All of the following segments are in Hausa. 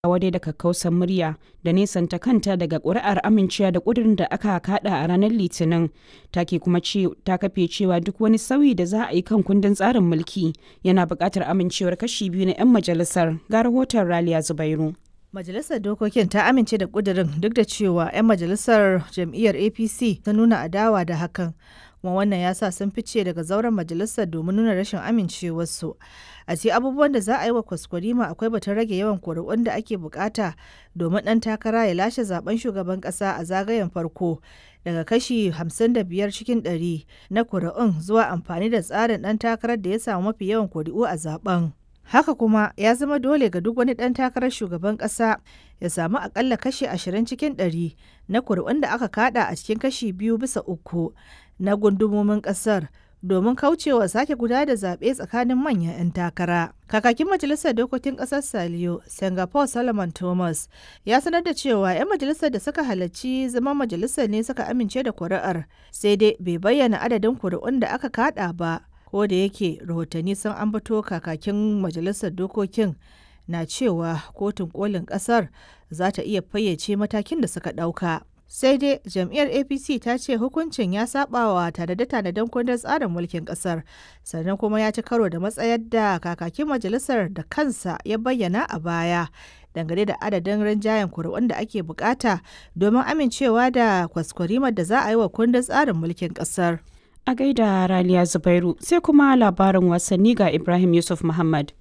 wadai da kakkausar murya da nesanta kanta daga ƙuri'ar amincewa da ƙudurin da aka kada a ranar litinin take kuma ta kafe cewa duk wani sauyi da za a yi kan kundin tsarin mulki yana buƙatar amincewar kashi biyu na 'yan majalisar ga rahoton raliya zubairu Majalisar Dokokin ta amince da ƙudurin duk da cewa 'yan majalisar jam'iyyar APC ta nuna adawa da hakan. kuma wannan ya sa sun fice daga zauren majalisar domin nuna rashin amincewarsu a ce abubuwan da za a yi wa kwaskwarima akwai batun rage yawan kuri'un da ake bukata domin ɗan takara ya lashe zaben shugaban ƙasa a zagayen farko daga kashi 55 cikin 100 na kuri'un zuwa amfani da tsarin ɗan takarar da ya samu mafi yawan kuri'u a zaben haka kuma ya zama dole ga duk wani ɗan takarar shugaban ƙasa ya samu akalla kashi 20 cikin 100 na kuri'un da aka kada a cikin kashi biyu bisa uku na gundumomin kasar domin kaucewa sake guda da zaɓe tsakanin manyan 'yan takara. Kakakin Majalisar Dokokin Ƙasar Saliyo, Singapore Solomon Thomas, ya sanar da cewa 'yan majalisar da suka halarci zama majalisar ne suka amince da kuri'ar, sai dai bai bayyana adadin kuri'un da aka kada ba, ko da yake rahotanni sun ambato kakakin Majalisar Dokokin na cewa kotun kolin ƙasar za ta iya fayyace matakin da suka ɗauka. sai dai jam'iyyar apc ta ce hukuncin ya sabawa tanade-tanaden kundin tsarin mulkin kasar sannan kuma ya ci karo da matsayar da kakakin majalisar da kansa ya bayyana a baya dangane da adadin rinjayen kuri'un da ake bukata domin amincewa da kwaskwarimar da za a yi wa kundin tsarin mulkin kasar a gaida raliya zubairu sai kuma labarin wasanni ga ibrahim yusuf muhammad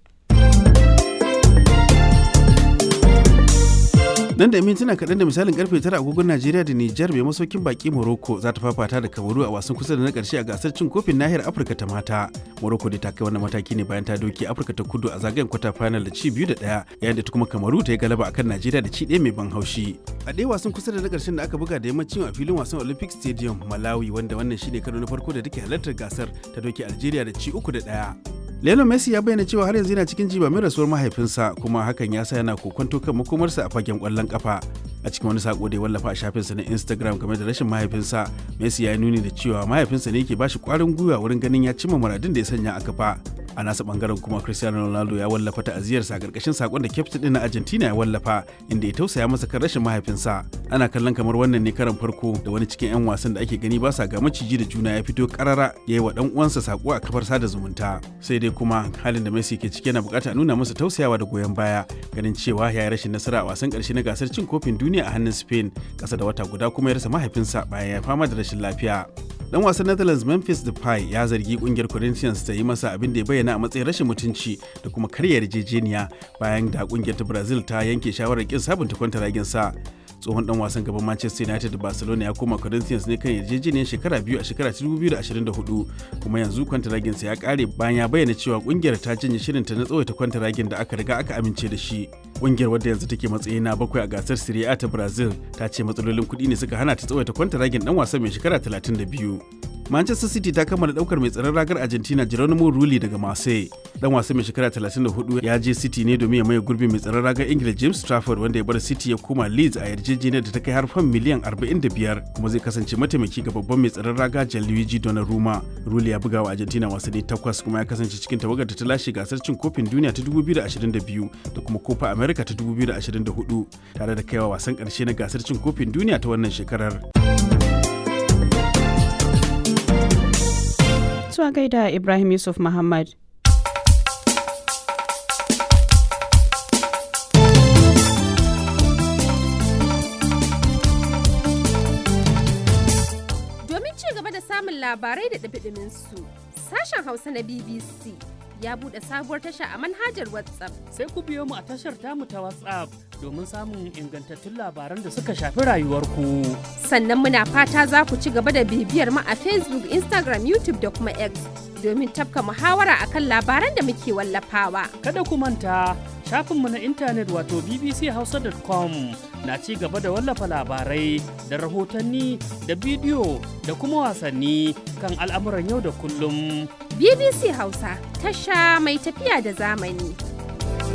nan da mintuna kaɗan da misalin karfe tara agogon najeriya da nijar mai masaukin baki morocco za ta fafata da kamaru a wasan kusa da na ƙarshe a gasar cin kofin nahiyar afirka ta mata morocco da ta kai wannan mataki ne bayan ta doke afirka ta kudu a zagayen kwata final da ci biyu da ɗaya yayin da ta kuma kamaru ta yi galaba akan najeriya da ci ɗaya mai ban haushi a ɗaya wasan kusa da na ƙarshen da aka buga da yammacin a filin wasan olympic stadium malawi wanda wannan shine karo na farko da take halartar gasar ta doke algeria da ci uku da ɗaya Lionel Messi ya bayyana cewa har yanzu yana cikin jiba mai rasuwar mahaifinsa kuma hakan ya sa yana kokonto kan makomarsa a fagen kwallon kafa. A cikin wani sako da ya wallafa a shafinsa na Instagram game da rashin mahaifinsa, Messi ya nuni da cewa mahaifinsa ne yake bashi kwarin gwiwa wurin ganin ya cimma muradin da ya sanya a kafa. A nasa bangaren kuma Cristiano Ronaldo ya wallafa ta'aziyarsa a karkashin sakon da kyaftin din na Argentina ya wallafa inda ya tausaya masa kan rashin mahaifinsa. Ana kallon kamar wannan ne karan farko da wani cikin 'yan wasan da ake gani ba sa ga maciji da juna ya fito karara ya yi wa dan uwansa sako a kafar sada zumunta. Sai dai kuma halin da Messi ke ciki yana bukata nuna masa tausayawa da goyon baya ganin cewa ya yi rashin nasara a wasan karshe na gasar cin kofin duniya a hannun Spain kasa da wata guda kuma ya rasa mahaifinsa bayan ya fama da rashin lafiya. Dan wasan Netherlands Memphis Depay ya zargi kungiyar Corinthians ta yi masa abin da ya bayyana a matsayin rashin mutunci da kuma karya yarjejeniya bayan da kungiyar ta Brazil ta yanke shawarar kin sabunta kwantaragin sa. tsohon dan wasan gaban Manchester United da Barcelona ya koma Corinthians ne kan yarjejeniyar shekara biyu a shekara 2024 kuma yanzu kwantaragin sa ya kare bayan ya bayyana cewa kungiyar ta janye shirinta na tsawaita kwantaragin da aka riga aka amince da shi. Kungiyar wadda yanzu take matsayi na bakwai a gasar Serie A ta Brazil ta ce matsalolin kuɗi ne suka hana ta tsawaita kwantaragin dan wasan mai shekara 32. Manchester City ta kammala daukar mai tsaron ragar Argentina Geronimo Rulli daga Marseille. Dan wasan mai shekara 34 ya je City ne domin ya maye gurbin mai tsaron ragar Ingila James Trafford wanda ya bar City ya koma Leeds a yarjejeniyar da ta kai har fan miliyan 45 kuma zai kasance mataimaki ga babban mai tsaron raga Gianluigi Donnarumma. Rulli ya buga wa Argentina wasanni takwas kuma ya kasance cikin tawagar da ta lashe gasar cin kofin duniya ta 2022 da kuma Copa America ta 2024 tare da kaiwa wasan karshe na gasar cin kofin duniya ta wannan shekarar. Zuwa gaida Ibrahim Yusuf Muhammad. Domin ci gaba da samun labarai da su sashen Hausa na BBC ya buɗe sabuwar tasha a manhajar WhatsApp. Sai ku biyo mu a tashar tamu ta WhatsApp domin samun ingantattun labaran da suka shafi rayuwarku. Sannan muna fata za ku ci gaba da bibiyar mu a Facebook, Instagram, YouTube da kuma X domin tafka muhawara akan labaran da muke wallafawa. Kada ku manta shafinmu na intanet wato bbchausa.com na ci gaba da wallafa labarai da rahotanni da bidiyo da kuma wasanni kan al'amuran yau da kullum. BBC Hausa tasha mai tafiya da zamani.